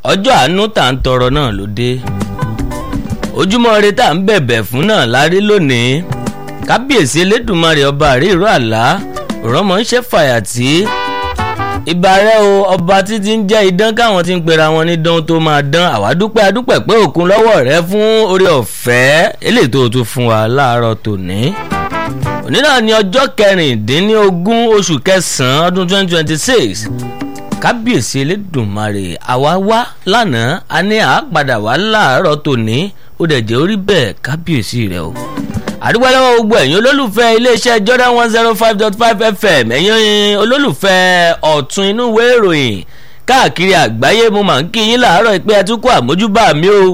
ọjọ́ àánú tá à ń tọrọ náà ló dé ojúmọ́ ire tá à ń bẹ̀bẹ̀ fún náà la rí lónìí kábíyèsí elédùnmarè ọba àríìró àlá òrọ́mọ ń ṣe fàyàtì ìbàrẹ̀ o ọba títí ń jẹ́ idán káwọn ti ń pera wọn ní dán tó máa dán àwa dúpẹ́ adúpẹ́ pé òkun lọ́wọ́ rẹ fún oore ọ̀fẹ́ eléyìí tó o tún fún wa láàárọ̀ tòní òní náà ní ọjọ́ kẹrìndínlógún oṣù kẹsàn-án ọdún twenty twenty six kábíyèsí elédùnmarè àwa wá lánàá a ní àápadà wá láàárọ̀ tòní ó dẹ̀ jẹ́ orí bẹ́ẹ̀ kábíyèsí rẹ o àdúgbò lọ́wọ́ gbogbo ẹ̀yin olólùfẹ́ iléeṣẹ́ Jordan one zero five dot five FM ẹ̀yin olólùfẹ́ ọ̀tún inú ìwé ìròyìn káàkiri àgbáyé mo máa ń kí yín láàárọ̀ pé ẹ tún kó àmójúbà mi o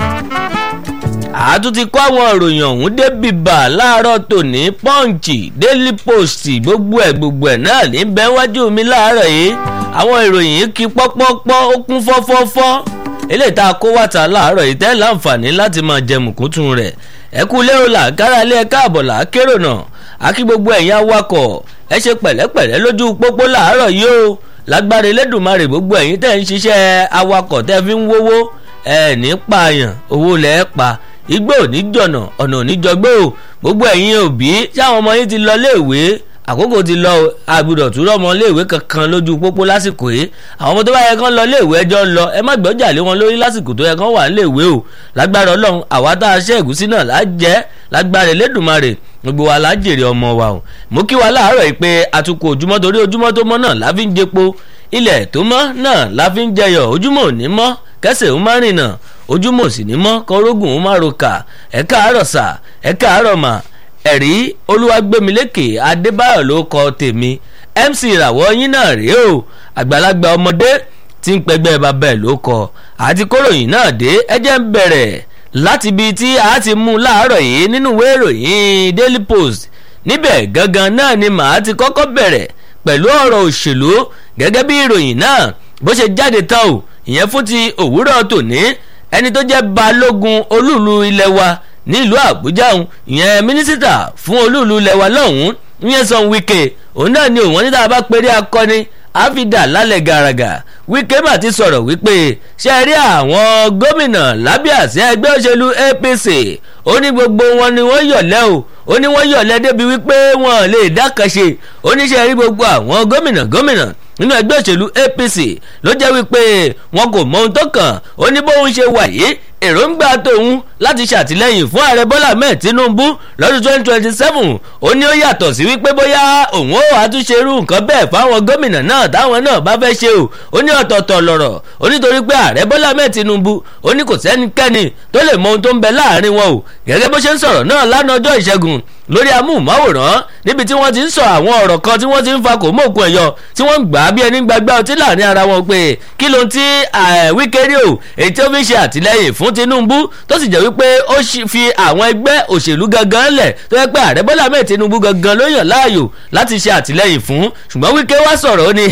àtún ti kó àwọn ìròyìn ọ̀hún débi bà láàárọ̀ tòní pọ́ǹchì daily post gbogbo ẹ̀ gbogbo ẹ̀ náà ní bẹ́ẹ̀ wájú mi láàárọ̀ yìí àwọn ìròyìn yìí kí pọ́pọ́pọ́ ó kún fọ́fọ́fọ́ eléyìí tá a kó wàtà láàárọ̀ yìí tẹ́ láǹfààní láti máa jẹ mùkúntún rẹ̀ ẹ kú lérò là kára lé ẹ káàbọ̀ là kérò náà àkí gbogbo ẹ̀yin awakọ̀ ẹ ṣe pẹ̀lẹ́pẹ̀lẹ́ lójú pópó láàárọ̀ yìí o lágbára elédùnmarè gbogbo ẹ̀yin tẹ́ ń ṣiṣẹ́ awakọ̀ tẹ́ fi ń wówó ẹ ní pààyàn owó lẹ́ẹ̀ pa igbó òní jọ̀nà ọ̀nà òní jọgbó o gbogbo ẹ̀yin òbí táwọn ọmọ yín ti lọ léèwé àkókò ti lọ àgbùdọ̀ tún rọ́mọ léèwé kankan lójú pópó lásìkò yìí àwọn ọmọ tó bá yẹ kán lọ léèwé ẹjọ́ ń lọ ẹ má gbọ́jà lé wọn lórí lásìkò tó yẹ kán wà léèwé o lágbára ọlọ́run àwa tá a ṣe ẹ̀gúsí náà lá jẹ́ lágbára elédùnmarè gbogbo wa lá jèrè ọmọ wa o mo kí wa láàárọ̀ yìí pé atukọ̀ ojúmọ́ torí ojúmọ́ tó mọ́ náà la fi ń jepo ilẹ̀ tó mọ́ náà la fi ń jẹyọ̀ ojúmọ́ ò ní mọ́ kẹsẹ̀ ó má rìnà ojúmọ́ sì ní mọ́ kọ́rógùn ó má roka ẹ̀ káàárọ̀ sà ẹ̀ káàárọ̀ mà ẹ̀rí olúwàgbẹ́milékè adébáyọ̀ ló kọ tèmi mc ìràwọ̀ yín náà rèé o àgbàlagbà ọmọdé tí ń pẹgbẹ́ bàbá ẹ̀ ló kọ àti kóròyìn náà dé ẹjẹ́ ń bẹ̀rẹ̀ láti ibi tí a ti mú láàárọ̀ yìí nínú ìwé ìròyìn daily post níbẹ̀ gangan náà ni màá ti kọ́kọ́ bẹ̀rẹ̀ pẹ̀lú ọ̀rọ̀ òṣèlú gẹ́gẹ́ bí ìròyìn náà bó ṣe jáde tán o ìyẹn fún ti òwúrọ̀ tòní ẹni tó jẹ́ balógun olúùlú ilẹ̀ wa nílùú àbújá òun ìyẹn mínísítà fún olúùlú lẹwa lọ́hùn-ún ìyẹn sọ wíkẹ́ òun náà ni òun níta bá péré akọni àfidà lálẹ́ gàràgà wíkẹ́ mà ti sọ̀rọ̀ wípé ṣe rí àwọn gómìnà lábẹ́ àṣẹ ẹgbẹ́ òṣèlú apc ó ní gbogbo wọn ni wọ́n yọ̀lẹ́ o ó ní wọ́n yọ̀lẹ́ débi wípé wọn lè dákàṣe ó ní ṣe rí gbogbo àwọn gómìnà gómìnà nínú ẹgbẹ́ òṣèlú apc ló jẹ́ wípé wọn kò mọ ohun tó kàn ó ní bóun ṣe wà yìí èròǹgbà tòun láti ṣàtìlẹ́yìn fún ààrẹ bọ́lá ahmed tinubu lọ́dún twenty twenty seven ó ní ó yàtọ̀ sí wípé bóyá òun ó àtúnṣe irú nǹkan bẹ́ẹ̀ fáwọn gómìnà náà táwọn náà bá fẹ́ ṣe o ó ní ọ̀tọ̀ọ̀tọ̀ lọ̀rọ̀ ó nítorí pé ààrẹ bọ́lá ahmed tinubu ó ní kò sẹ́nikẹ́ni tó lè mọ ohun tó ń bẹ láàrin wọn o gẹ́gẹ́ bó ṣe ń sọ̀rọ̀ náà lánàá ọjọ́ ìṣẹ́gun lórí amóhùnmáwòrán níbi tí wọ́n ti ń sọ àwọn ọ̀rọ̀ kan tí wọ́n ti ń fa kò mọ̀ọ́kùn ẹ̀yọ tí wọ́n ń gbà á bí ẹni gbàgbá ọtí láàrin ara wọn pé kí ló ń ti wíkẹ́rì o èyí tí ó fi ṣe àtìlẹ́yìn fún Tinubu tó sì jẹ́ wípé ó fi àwọn ẹgbẹ́ òṣèlú gangan lẹ̀ tó yẹ pé ààrẹ Bọ́lá Ahmed Tinubu gangan ló yàn láàyò láti ṣe àtìlẹ́yìn fún ṣùgbọ́n wíkẹ́ wá sọ̀rọ̀ ó ní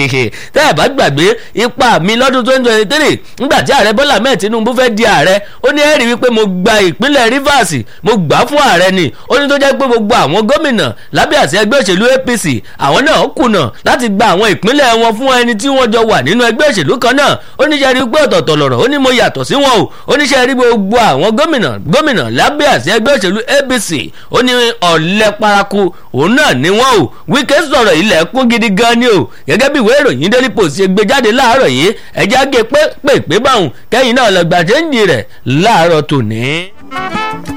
tẹ́ ẹ̀ bá gbàgbé ipa mi lọ́dún twenty twenty three nígbà tí ààrẹ Bọ́lá Ahmed Tinubu fẹ́ di ààrẹ ó ní ẹ̀rí wípé mo gba ìpínlẹ̀ Rivers mo gbà fún ààrẹ ni ó ní tó jẹ́ pé gbogbo àwọn gómìnà lábẹ́ àṣẹ ẹgbẹ́ òṣèlú APC àwọn náà kùnà láti gba àwọn ìpínlẹ̀ wọn fún ẹni tí wọ́n jọ wà nínú ẹgbẹ́ òṣèlú kan náà ó ní ṣe rí pé ọ̀tọ̀ọ̀tọ̀ lọ̀rọ̀ ó ní mo yàtọ̀ sí wọn o ó ní ṣe rí gbogbo àwọn gómìnà gómìnà lábẹ́ àṣẹ ẹgbẹ́ òṣèlú APC ó ní ọ̀lẹ paraku òun náà ni wọ́n o Wike sọ̀rọ̀ ilẹ̀ kún gidi gan ni o gẹ́gẹ́ bí ìwé ìròyìn Daily Post ṣe gbé jáde láàárọ̀ yìí ẹ̀já gé pé pé pé báwọn kẹ́yìn náà lọ gbàjẹ́ ń di rẹ̀ láàárọ̀ tòní.